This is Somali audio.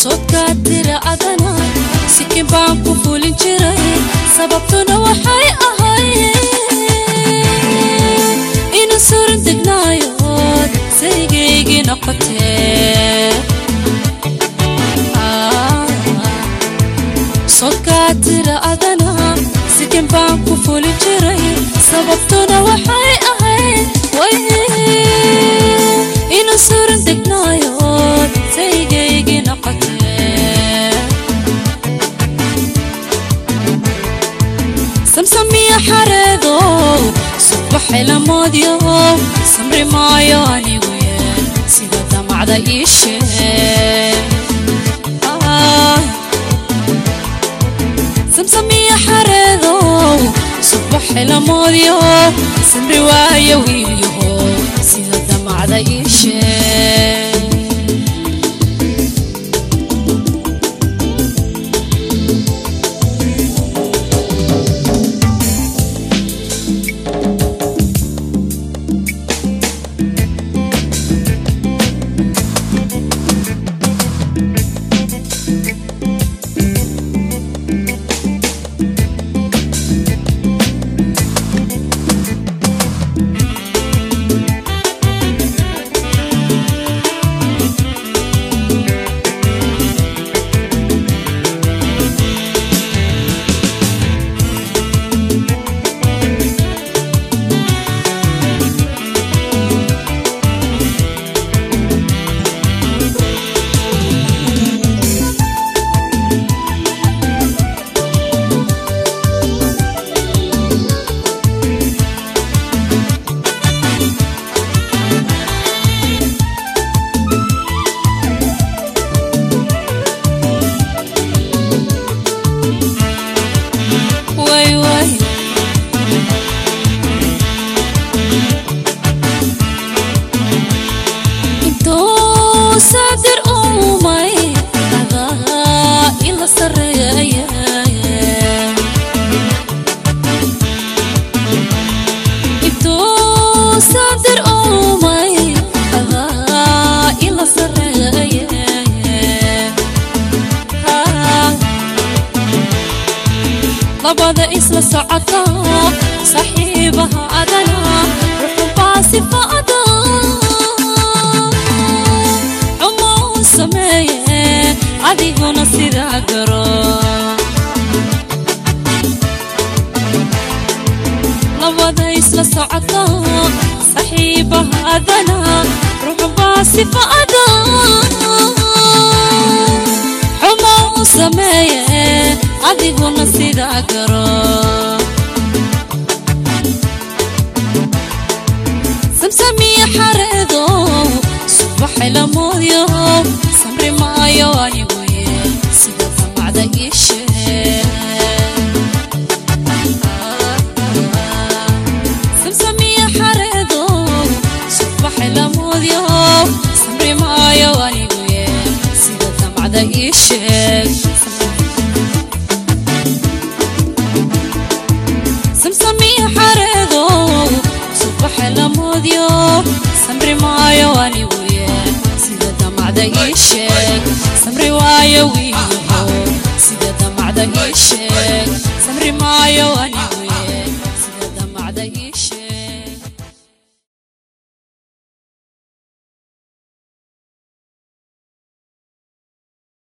sodkaa tira adana sikin baan ku fulin jiray sababtuna waxay ahayd ina suran degnaayood saygaygii noqotee sodkaa tira adana sikin baan ku fulin jiray sababtuna waxay ahayd ina suran degnaayood saygaygii noqotee samsamiya xareedo subaxay lamoodyo samri maayo anigu yeel sida damacda ii sheeg samsamiya xareedo subaxay lamoodyo samri waayo wiilyaho sida damacda ii sheeg way way intuu saadir uumay adaa ila sareeya intuu saadir uumay adaa ila sareeya labada isla socota saxiibaha adana ruxubaa sifaada xumo u sameeye adiguna sidaa garo labada isla socota saxiibaha adana ruxubaa sifaada xumo u sameeye adiguna sidaa garo samsamiya xareedo subaxay lamoodyo samri maayo anigu yeel sida damacda ii sheeg samsamiya xareedo subaxay lamoodyo samri maayo anigu yeel sida damacda ii sheeg samsamiya xareedo subaxa lamoodyo samri maayo anigu yeel sida damacda ii sheeg samri waayo wiilyaho sida damacda ii sheeg samri maayo anigu